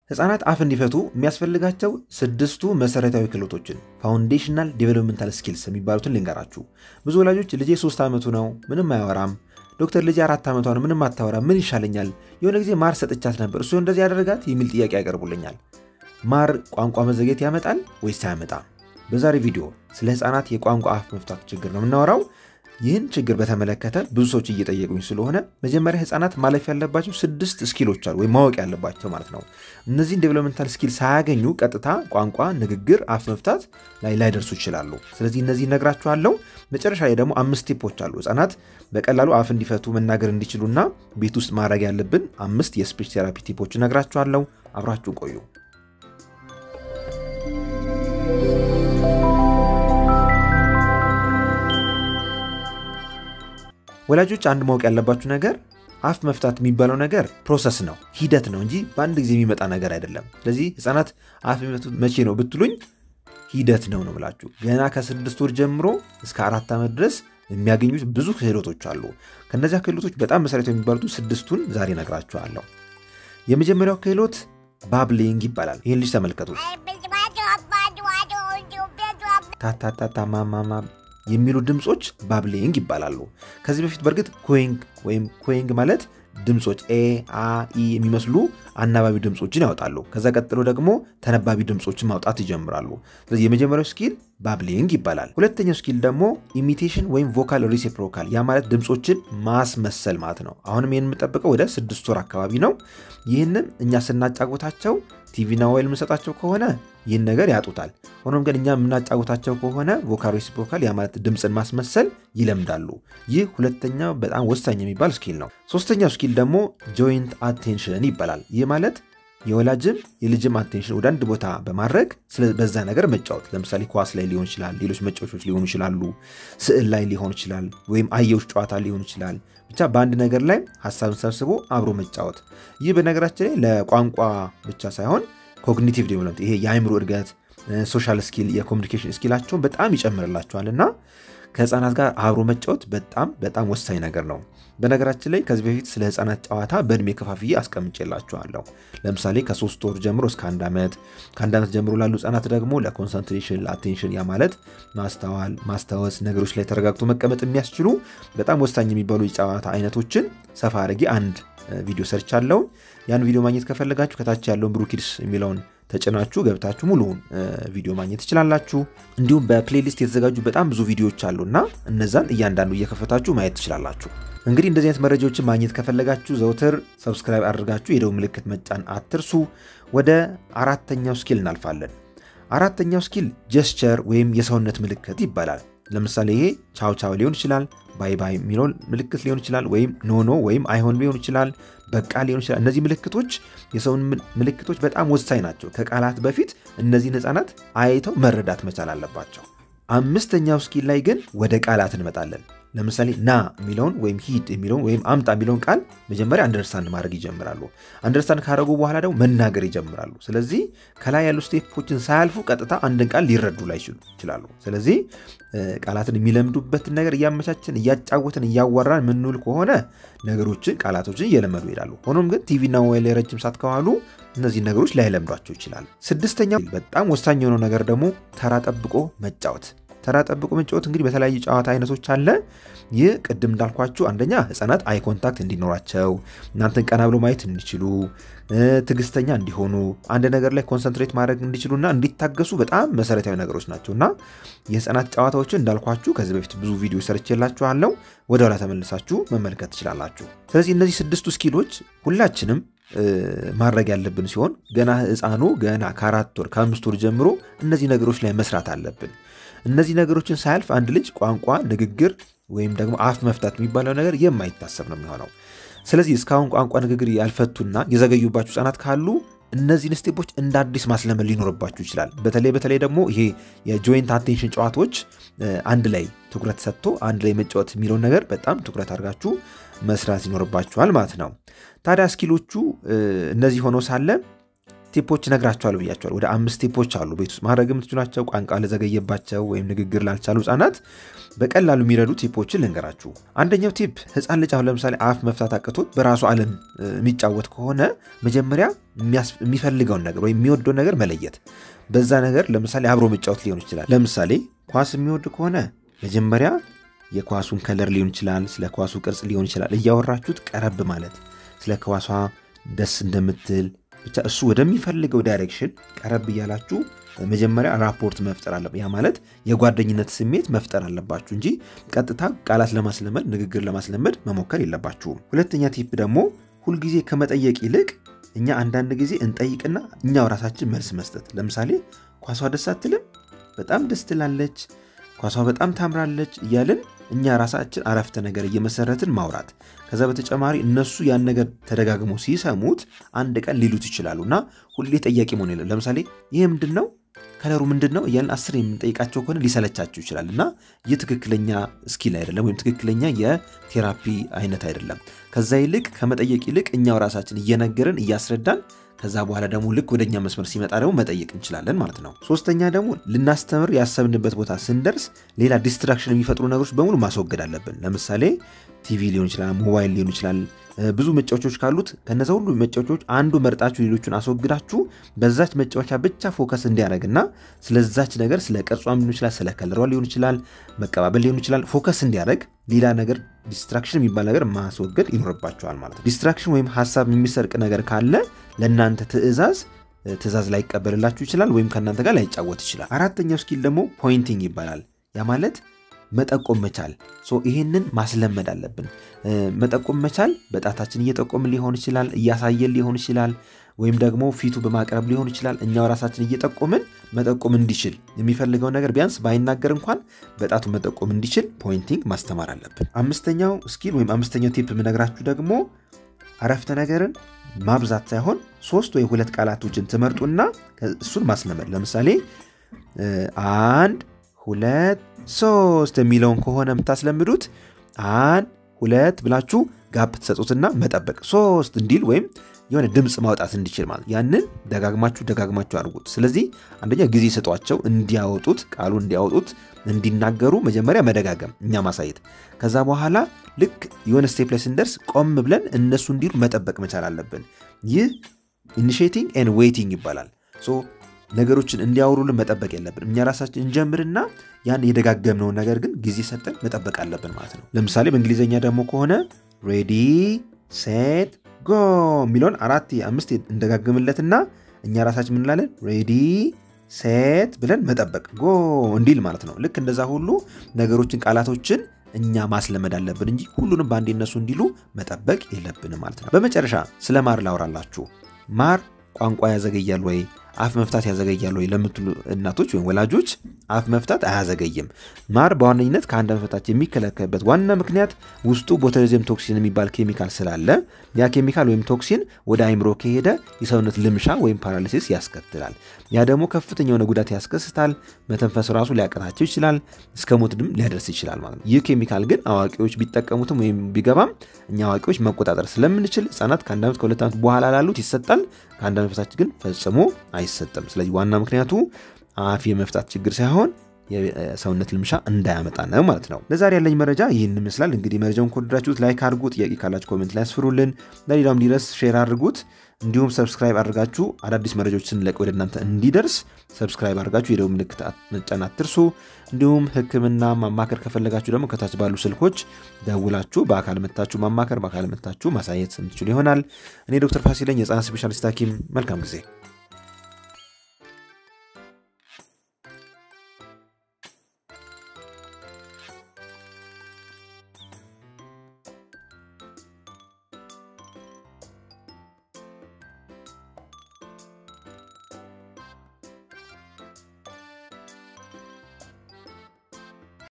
ህፃናት አፍ እንዲፈቱ የሚያስፈልጋቸው ስድስቱ መሰረታዊ ክህሎቶችን ፋውንዴሽናል ዴቨሎፕመንታል ስኪልስ የሚባሉትን ልንገራችሁ። ብዙ ወላጆች ልጄ ሶስት ዓመቱ ነው ምንም አያወራም፣ ዶክተር ልጄ አራት ዓመቷ ነው ምንም አታወራም፣ ምን ይሻለኛል? የሆነ ጊዜ ማር ሰጥቻት ነበር እሱ እንደዚህ ያደረጋት የሚል ጥያቄ ያቀርቡልኛል። ማር ቋንቋ መዘግየት ያመጣል ወይስ አያመጣም? በዛሬ ቪዲዮ ስለ ህፃናት የቋንቋ አፍ መፍታት ችግር ነው የምናወራው። ይህን ችግር በተመለከተ ብዙ ሰዎች እየጠየቁኝ ስለሆነ መጀመሪያ ህፃናት ማለፍ ያለባቸው ስድስት ስኪሎች አሉ ወይም ማወቅ ያለባቸው ማለት ነው። እነዚህን ዴቨሎፕመንታል ስኪል ሳያገኙ ቀጥታ ቋንቋ፣ ንግግር፣ አፍ መፍታት ላይ ላይደርሱ ይችላሉ። ስለዚህ እነዚህ እነግራችኋለሁ። መጨረሻ ላይ ደግሞ አምስት ቲፖች አሉ ህፃናት በቀላሉ አፍ እንዲፈቱ መናገር እንዲችሉና ቤት ውስጥ ማድረግ ያለብን አምስት የስፒች ቴራፒ ቲፖች እነግራችኋለሁ። አብራችሁ ቆዩ። ወላጆች አንድ ማወቅ ያለባችሁ ነገር አፍ መፍታት የሚባለው ነገር ፕሮሰስ ነው፣ ሂደት ነው እንጂ በአንድ ጊዜ የሚመጣ ነገር አይደለም። ስለዚህ ህፃናት አፍ የሚፈቱት መቼ ነው ብትሉኝ ሂደት ነው ነው ብላችሁ ገና ከስድስት ወር ጀምሮ እስከ አራት ዓመት ድረስ የሚያገኙት ብዙ ክህሎቶች አሉ። ከእነዚያ ክህሎቶች በጣም መሰረታዊ የሚባሉት ስድስቱን ዛሬ ነግራችኋለሁ። የመጀመሪያው ክህሎት ባብሊንግ ይባላል። ይህን ልጅ ተመልከቱት። ታታታታ ማማማ የሚሉ ድምፆች ባብሊንግ ይባላሉ። ከዚህ በፊት በእርግጥ ኮይንግ ወይም ኮይንግ ማለት ድምፆች ኤ አ ኢ የሚመስሉ አናባቢ ድምፆችን ያወጣሉ። ከዛ ቀጥሎ ደግሞ ተነባቢ ድምፆችን ማውጣት ይጀምራሉ። ስለዚህ የመጀመሪያው ስኪል ባብሊንግ ይባላል። ሁለተኛው ስኪል ደግሞ ኢሚቴሽን ወይም ቮካል ሪሲፕሮካል፣ ያ ማለት ድምፆችን ማስመሰል ማለት ነው። አሁንም ይህን የምጠብቀው ወደ ስድስት ወር አካባቢ ነው። ይህንን እኛ ስናጫጎታቸው ቲቪና ሞባይል የምንሰጣቸው ከሆነ ይህን ነገር ያጡታል። ሆኖም ግን እኛ የምናጫወታቸው ከሆነ ቮካል ሪሲፕሮካል ያ ማለት ድምፅን ማስመሰል ይለምዳሉ። ይህ ሁለተኛው በጣም ወሳኝ የሚባል ስኪል ነው። ሶስተኛው ስኪል ደግሞ ጆይንት አቴንሽን ይባላል። ይህ ማለት የወላጅም የልጅም አቴንሽን ወደ አንድ ቦታ በማድረግ በዛ ነገር መጫወት። ለምሳሌ ኳስ ላይ ሊሆን ይችላል፣ ሌሎች መጫወቾች ሊሆኑ ይችላሉ፣ ስዕል ላይ ሊሆን ይችላል፣ ወይም አየውሽ ጨዋታ ሊሆን ይችላል። ብቻ በአንድ ነገር ላይ ሀሳብን ሰብስቦ አብሮ መጫወት። ይህ በነገራችን ላይ ለቋንቋ ብቻ ሳይሆን ኮግኒቲቭ ዴቨሎፕመንት ይሄ የአእምሮ እድገት፣ ሶሻል ስኪል፣ የኮሚኒኬሽን ስኪላቸውን በጣም ይጨምርላቸዋል እና ከህፃናት ጋር አብሮ መጫወት በጣም በጣም ወሳኝ ነገር ነው። በነገራችን ላይ ከዚህ በፊት ስለ ህፃናት ጨዋታ በእድሜ ከፋፍዬ አስቀምጬላችኋለሁ። ለምሳሌ ከሶስት ወር ጀምሮ እስከ አንድ ዓመት፣ ከአንድ ዓመት ጀምሮ ላሉ ህፃናት ደግሞ ለኮንሰንትሬሽን ለአቴንሽን፣ ያ ማለት ማስተዋል፣ ማስታወስ፣ ነገሮች ላይ ተረጋግቶ መቀመጥ የሚያስችሉ በጣም ወሳኝ የሚባሉ የጨዋታ አይነቶችን ሰፋ አድርጌ አንድ ቪዲዮ ሰርቻለሁ። ያን ቪዲዮ ማግኘት ከፈለጋችሁ ከታች ያለውን ብሩኪድስ የሚለውን ተጭናችሁ ገብታችሁ ሙሉውን ቪዲዮ ማግኘት ትችላላችሁ። እንዲሁም በፕሌሊስት የተዘጋጁ በጣም ብዙ ቪዲዮዎች አሉና እነዛን እያንዳንዱ እየከፈታችሁ ማየት ትችላላችሁ። እንግዲህ እንደዚህ አይነት መረጃዎችን ማግኘት ከፈለጋችሁ ዘውትር ሰብስክራይብ አድርጋችሁ የደወል ምልክት መጫን አትርሱ። ወደ አራተኛው ስኪል እናልፋለን። አራተኛው ስኪል ጀስቸር ወይም የሰውነት ምልክት ይባላል። ለምሳሌ ይሄ ቻው ቻው ሊሆን ይችላል፣ ባይ ባይ የሚለውን ምልክት ሊሆን ይችላል፣ ወይም ኖኖ ወይም አይሆን ሊሆን ይችላል፣ በቃ ሊሆን ይችላል። እነዚህ ምልክቶች የሰውን ምልክቶች በጣም ወሳኝ ናቸው። ከቃላት በፊት እነዚህን ህፃናት አይተው መረዳት መቻል አለባቸው። አምስተኛው ስኪል ላይ ግን ወደ ቃላት እንመጣለን። ለምሳሌ ና የሚለውን ወይም ሂድ የሚለውን ወይም አምጣ የሚለውን ቃል መጀመሪያ አንደርስታንድ ማድረግ ይጀምራሉ። አንደርስታንድ ካደረጉ በኋላ ደግሞ መናገር ይጀምራሉ። ስለዚህ ከላይ ያሉ ስቴፖችን ሳያልፉ ቀጥታ አንድን ቃል ሊረዱ ላይ ይችላሉ። ስለዚህ ቃላትን የሚለምዱበትን ነገር እያመቻችን እያጫወትን እያዋራን የምንውል ከሆነ ነገሮችን ቃላቶችን እየለመዱ ይሄዳሉ። ሆኖም ግን ቲቪና ሞባይል ላይ ረጅም ሰዓት ከዋሉ እነዚህ ነገሮች ላይለምዷቸው ይችላል። ስድስተኛው በጣም ወሳኝ የሆነው ነገር ደግሞ ተራ ጠብቆ መጫወት ተራ ጠብቆ መጫወት እንግዲህ በተለያዩ ጨዋታ አይነቶች አለ። ይህ ቅድም እንዳልኳችሁ አንደኛ ህፃናት አይ ኮንታክት እንዲኖራቸው፣ እናንተን ቀና ብሎ ማየት እንዲችሉ፣ ትዕግስተኛ እንዲሆኑ፣ አንድ ነገር ላይ ኮንሰንትሬት ማድረግ እንዲችሉና እንዲታገሱ በጣም መሰረታዊ ነገሮች ናቸው እና የህፃናት ጨዋታዎችን እንዳልኳችሁ ከዚህ በፊት ብዙ ቪዲዮ ሰርቼላችኋለሁ። ወደ ኋላ ተመልሳችሁ መመልከት ትችላላችሁ። ስለዚህ እነዚህ ስድስቱ ስኪሎች ሁላችንም ማድረግ ያለብን ሲሆን ገና ህፃኑ ገና ከአራት ወር ከአምስት ወር ጀምሮ እነዚህ ነገሮች ላይ መስራት አለብን። እነዚህ ነገሮችን ሳያልፍ አንድ ልጅ ቋንቋ፣ ንግግር ወይም ደግሞ አፍ መፍታት የሚባለው ነገር የማይታሰብ ነው የሚሆነው። ስለዚህ እስካሁን ቋንቋ፣ ንግግር ያልፈቱና የዘገዩባችሁ ህጻናት ካሉ እነዚህን ስቴፖች እንደ አዲስ ማስለመድ ሊኖርባችሁ ይችላል። በተለይ በተለይ ደግሞ ይሄ የጆይንት አቴንሽን ጨዋታዎች አንድ ላይ ትኩረት ሰጥቶ አንድ ላይ መጫወት የሚለውን ነገር በጣም ትኩረት አድርጋችሁ መስራት ይኖርባችኋል ማለት ነው። ታዲያ ስኪሎቹ እነዚህ ሆነው ሳለ ቲፖች እነግራቸዋለሁ ብያቸዋል። ወደ አምስት ቲፖች አሉ ቤት ውስጥ ማድረግ የምትችሏቸው ቋንቋ ለዘገየባቸው ወይም ንግግር ላልቻሉ ህጻናት በቀላሉ የሚረዱ ቲፖችን ልንገራችሁ። አንደኛው ቲፕ ህፃን ልጅ አሁን ለምሳሌ አፍ መፍታት አቅቶት በራሱ ዓለም የሚጫወት ከሆነ መጀመሪያ የሚፈልገውን ነገር ወይም የሚወደውን ነገር መለየት። በዛ ነገር ለምሳሌ አብሮ መጫወት ሊሆን ይችላል። ለምሳሌ ኳስ የሚወድ ከሆነ መጀመሪያ የኳሱን ከለር ሊሆን ይችላል፣ ስለ ኳሱ ቅርጽ ሊሆን ይችላል። እያወራችሁት ቀረብ ማለት ስለ ኳሷ ደስ እንደምትል ብቻ እሱ ወደሚፈልገው ዳይሬክሽን ቀረብ እያላችሁ መጀመሪያ ራፖርት መፍጠር አለ። ያ ማለት የጓደኝነት ስሜት መፍጠር አለባችሁ እንጂ ቀጥታ ቃላት ለማስለመድ ንግግር ለማስለመድ መሞከር የለባችሁም። ሁለተኛ ቲፕ ደግሞ ሁልጊዜ ከመጠየቅ ይልቅ እኛ አንዳንድ ጊዜ እንጠይቅና እኛው ራሳችን መልስ መስጠት። ለምሳሌ ኳሷ ደስ አትልም? በጣም ደስ ትላለች፣ ኳሷ በጣም ታምራለች እያልን እኛ ራሳችን አረፍተ ነገር እየመሰረትን ማውራት። ከዛ በተጨማሪ እነሱ ያን ነገር ተደጋግሞ ሲሰሙት አንድ ቀን ሊሉት ይችላሉ እና ሁሌ ጠያቂ መሆን የለም። ለምሳሌ ይህ ምንድን ነው ከለሩ ምንድን ነው እያልን አስር የምንጠይቃቸው ከሆነ ሊሰለቻቸው ይችላል እና ይህ ትክክለኛ ስኪል አይደለም፣ ወይም ትክክለኛ የቴራፒ አይነት አይደለም። ከዛ ይልቅ ከመጠየቅ ይልቅ እኛው ራሳችን እየነገርን እያስረዳን ከዛ በኋላ ደግሞ ልክ ወደኛ መስመር ሲመጣ ደግሞ መጠየቅ እንችላለን ማለት ነው። ሶስተኛ ደግሞ ልናስተምር ያሰብንበት ቦታ ስንደርስ ሌላ ዲስትራክሽን የሚፈጥሩ ነገሮች በሙሉ ማስወገድ አለብን። ለምሳሌ ቲቪ ሊሆን ይችላል፣ ሞባይል ሊሆን ይችላል። ብዙ መጫወቾች ካሉት ከነዛ ሁሉ መጫወቾች አንዱ መርጣችሁ ሌሎቹን አስወግዳችሁ በዛች መጫወቻ ብቻ ፎከስ እንዲያደርግና ስለዛች ነገር ስለ ቅርጿም ሊሆን ይችላል፣ ስለ ከለሯ ሊሆን ይችላል፣ መቀባበል ሊሆን ይችላል፣ ፎከስ እንዲያደርግ ሌላ ነገር ዲስትራክሽን የሚባል ነገር ማስወገድ ይኖርባቸዋል ማለት ነው። ዲስትራክሽን ወይም ሀሳብ የሚሰርቅ ነገር ካለ ለእናንተ ትዕዛዝ ትዕዛዝ ላይቀበልላችሁ ይችላል፣ ወይም ከእናንተ ጋር ላይጫወት ይችላል። አራተኛው ስኪል ደግሞ ፖይንቲንግ ይባላል። ያ ማለት መጠቆም መቻል። ይህንን ማስለመድ አለብን። መጠቆም መቻል በጣታችን እየጠቆምን ሊሆን ይችላል፣ እያሳየን ሊሆን ይችላል፣ ወይም ደግሞ ፊቱ በማቅረብ ሊሆን ይችላል። እኛው ራሳችን እየጠቆምን መጠቆም እንዲችል የሚፈልገው ነገር ቢያንስ ባይናገር እንኳን በጣቱ መጠቆም እንዲችል ፖይንቲንግ ማስተማር አለብን። አምስተኛው ስኪል ወይም አምስተኛው ቲፕ የምነግራችሁ ደግሞ አረፍተ ነገርን ማብዛት ሳይሆን ሶስት ወይ ሁለት ቃላቶችን ትመርጡና እሱን ማስለመድ። ለምሳሌ አንድ ሁለት ሶስት የሚለውን ከሆነ የምታስለምዱት አንድ ሁለት ብላችሁ ጋፕ ትሰጡትና መጠበቅ ሶስት እንዲል ወይም የሆነ ድምፅ ማውጣት እንዲችል ማለት ያንን ደጋግማችሁ ደጋግማችሁ አድርጉት። ስለዚህ አንደኛ ጊዜ ሰጧቸው እንዲያወጡት ቃሉ እንዲያወጡት እንዲናገሩ መጀመሪያ መደጋገም እኛ ማሳየት። ከዛ በኋላ ልክ የሆነ ስቴፕ ላይ ስንደርስ ቆም ብለን እነሱ እንዲሉ መጠበቅ መቻል አለብን። ይህ ኢኒሺየቲንግ ኤንድ ዌይቲንግ ይባላል። ነገሮችን እንዲያወሩልን መጠበቅ የለብን። እኛ ራሳችን እንጀምርና ያን የደጋገምነውን ነገር ግን ጊዜ ሰጠን መጠበቅ አለብን ማለት ነው። ለምሳሌ በእንግሊዝኛ ደግሞ ከሆነ ሬዲ ሴት ጎ የሚለውን አራት አምስት እንደጋግምለትና እኛ ራሳችን ምንላለን ሬዲ ሴት ብለን መጠበቅ ጎ እንዲል ማለት ነው። ልክ እንደዛ ሁሉ ነገሮችን ቃላቶችን እኛ ማስለመድ አለብን እንጂ ሁሉንም በአንዴ እነሱ እንዲሉ መጠበቅ የለብንም ማለት ነው። በመጨረሻ ስለ ማር ላውራላችሁ። ማር ቋንቋ ያዘገያል ወይ አፍ መፍታት ያዘገያል ወይ ለምትሉ እናቶች ወይም ወላጆች አፍ መፍታት አያዘገይም። ማር በዋነኝነት ከአንድ ዓመት በታች የሚከለከልበት ዋና ምክንያት ውስጡ ቦቱሊዝም ቶክሲን የሚባል ኬሚካል ስላለ ያ ኬሚካል ወይም ቶክሲን ወደ አይምሮ ከሄደ የሰውነት ልምሻ ወይም ፓራሊሲስ ያስከትላል። ያ ደግሞ ከፍተኛ የሆነ ጉዳት ያስከስታል። መተንፈስ ራሱ ሊያቀታቸው ይችላል። እስከ ሞትም ሊያደርስ ይችላል ማለት ነው። ይህ ኬሚካል ግን አዋቂዎች ቢጠቀሙትም ወይም ቢገባም እኛ አዋቂዎች መቆጣጠር ስለምንችል ህጻናት ከአንድ ዓመት ከሁለት ዓመት በኋላ ላሉት ይሰጣል። ከአንድ ዓመት በታች ግን ፈጽሞ አይሰጥም። ስለዚህ ዋና ምክንያቱ አፍ የመፍታት ችግር ሳይሆን የሰውነት ልምሻ እንዳያመጣ ነው ማለት ነው። ለዛሬ ያለኝ መረጃ ይህን ይመስላል። እንግዲህ መረጃውን ከወደዳችሁት ላይክ አድርጉ። ጥያቄ ካላችሁ ኮሜንት ላይ ያስፍሩልን። ለሌላው እንዲደርስ ሼር አድርጉት። እንዲሁም ሰብስክራይብ አድርጋችሁ አዳዲስ መረጃዎች ስንለቅ ወደ እናንተ እንዲደርስ ሰብስክራይብ አድርጋችሁ የደወል ምልክት መጫን አትርሱ። እንዲሁም ሕክምና ማማከር ከፈለጋችሁ ደግሞ ከታች ባሉ ስልኮች ደውላችሁ በአካል መታችሁ ማማከር፣ በአካል መታችሁ ማሳየት የምትችሉ ይሆናል። እኔ ዶክተር ፋሲለኝ የህፃናት ስፔሻሊስት ሐኪም መልካም ጊዜ